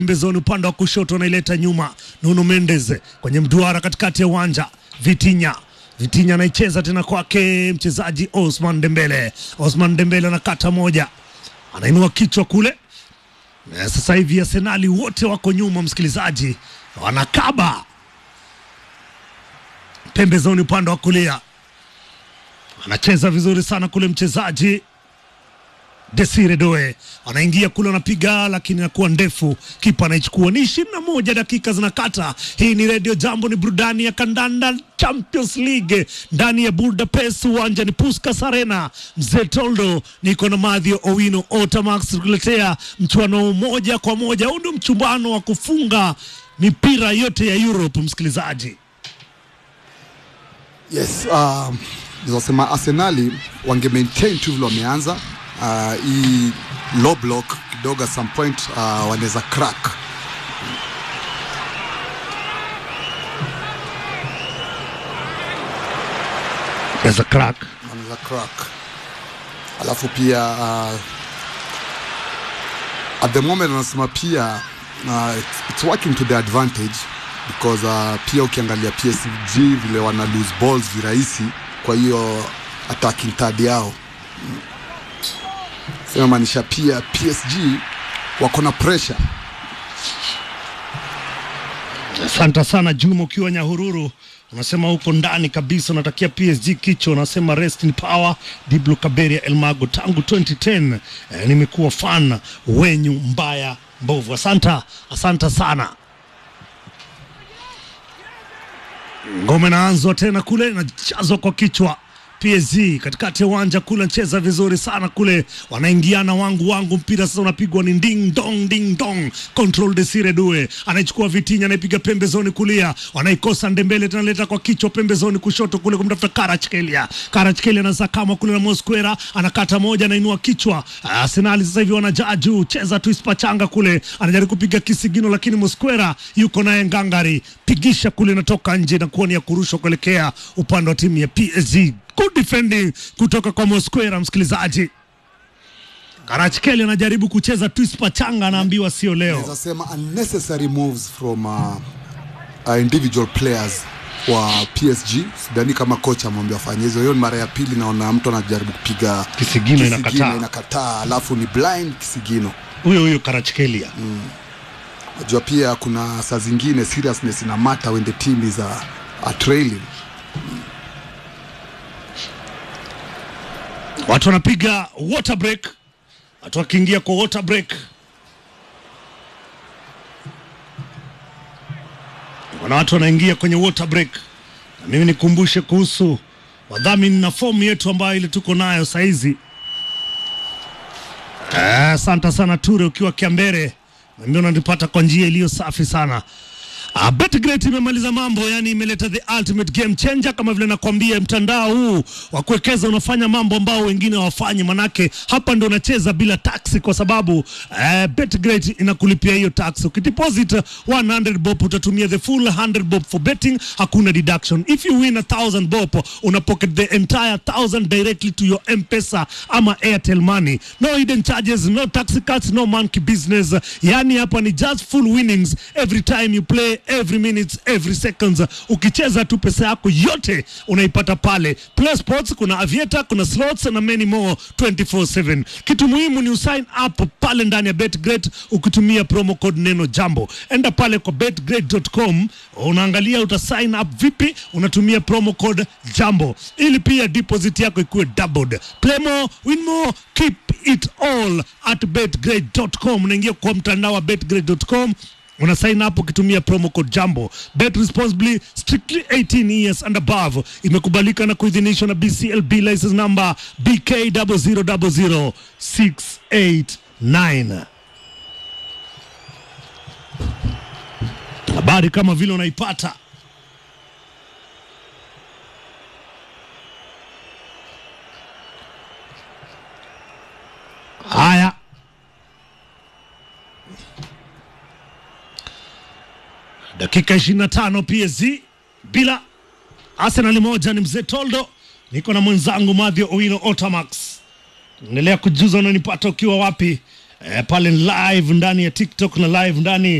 pembezoni upande wa kushoto anaileta nyuma Nuno Mendes kwenye mduara katikati ya uwanja Vitinha Vitinha anaicheza tena kwake mchezaji Osman Dembele. Osman Dembele anakata moja, anainua kichwa kule. Na sasa hivi Arsenali wote wako nyuma, msikilizaji, wanakaba pembezoni upande wa kulia, anacheza vizuri sana kule mchezaji Desire Doe anaingia kule, anapiga lakini inakuwa ndefu, kipa anaichukua. Ni ishirini na moja dakika zinakata. Hii ni Radio Jambo, ni burudani ya kandanda Champions League ndani ya Budapest, uwanja ni Puskas Arena. Mzee Toldo, niko na Madhio Owino Otamax tukuletea mchuano moja kwa moja. Huu ndio mchumbano wa kufunga mipira yote ya Europe, msikilizaji. Yes, um, nizasema Arsenali wange maintain tu vile wameanza uh, hii low block kidogo, at some point uh, wanaweza crack There's a crack. wanaweza crack, alafu pia uh, at the moment wanasema pia uh, it's, it's working to their advantage because uh, pia ukiangalia PSG vile wana lose balls virahisi, kwa hiyo attacking third yao inamaanisha pia PSG wako na pressure. Asante sana Juma, ukiwa Nyahururu unasema huko ndani kabisa, unatakia PSG kicho, unasema rest in power. Diblo Kaberia Elmago, tangu 2010 eh, nimekuwa fan wenyu mbaya mbovu. Asanta, asanta sana. Ngome naanzwa tena kule, inachazwa kwa kichwa PSG katikati ya uwanja kule, anacheza vizuri sana kule, wanaingiana wangu wangu, mpira sasa unapigwa ni ding dong ding dong, control Desire Due anaichukua Vitinha, anaipiga pembezoni kulia, wanaikosa Ndembele, tunaleta kwa kichwa pembezoni kushoto kule kumtafuta Kvaratskhelia. Kvaratskhelia anasakama kule na Mosquera, anakata moja, anainua kichwa. Arsenal sasa hivi wanajaa juu, cheza tu ispachanga kule, anajaribu kupiga kisigino, lakini Mosquera yuko naye ngangari, pigisha kule, inatoka nje na kuwa ni ya kurushwa kuelekea upande wa timu ya PSG. Good defending kutoka kwa Mosquera, msikilizaji. Kvaratskhelia anajaribu kucheza twist pachanga, anaambiwa sio leo. Naweza sema unnecessary moves from uh, uh, individual players wa PSG. Sidhani kama kocha amwambia afanye hizo. Hiyo ni mara ya pili naona mtu anajaribu kupiga Kisigino inakataa. inakataa, alafu ni blind kisigino. Huyo huyo Kvaratskhelia Najua pia kuna saa zingine seriousness ina matter when the team is uh, uh, trailing. watu wanapiga water break, watu wakiingia kwa water break, wana watu wanaingia kwenye water break. Na mimi nikumbushe kuhusu wadhamini na fomu yetu ambayo ile tuko nayo saizi. Asante sana Ture, ukiwa Kiambere, nambia unanipata kwa njia iliyo safi sana. Uh, Betgret imemaliza mambo, yani imeleta the ultimate game changer, kama vile nakwambia, mtandao huu wa kuwekeza unafanya mambo ambao wengine hawafanyi, manake hapa ndo unacheza bila taxi, kwa sababu uh, Betgret inakulipia hiyo tax. Ukideposit 100 bob utatumia the full 100 bob for betting, hakuna deduction. If you win a 1000 bob una pocket the entire 1000 directly to your M-Pesa ama Airtel money. No hidden charges, no tax cuts, no monkey business. Yani hapa ni just full winnings every time you play, every minute, every seconds. Ukicheza tu pesa yako yote unaipata pale. Plus sports, kuna aviator, kuna slots na many more 24/7. Kitu muhimu ni usign up pale ndani ya BetGreat ukitumia promo code neno jambo. Enda pale kwa betgreat.com, unaangalia uta sign up vipi, unatumia promo code jambo ili pia deposit yako ikuwe doubled. Play more, win more, keep it all at betgreat.com. Unaingia kwa mtandao wa betgreat.com una sign up ukitumia promo code jambo bet responsibly strictly 18 years and above imekubalika na kuidhinishwa na bclb license number bk 0000689 habari kama vile unaipata haya dakika 25 PSG bila Arsenal moja. Ni mzee Toldo, niko na mwenzangu Mathio Owino Otamax. Endelea kujuza unanipata ukiwa wapi eh, pale live ndani ya TikTok na live ndani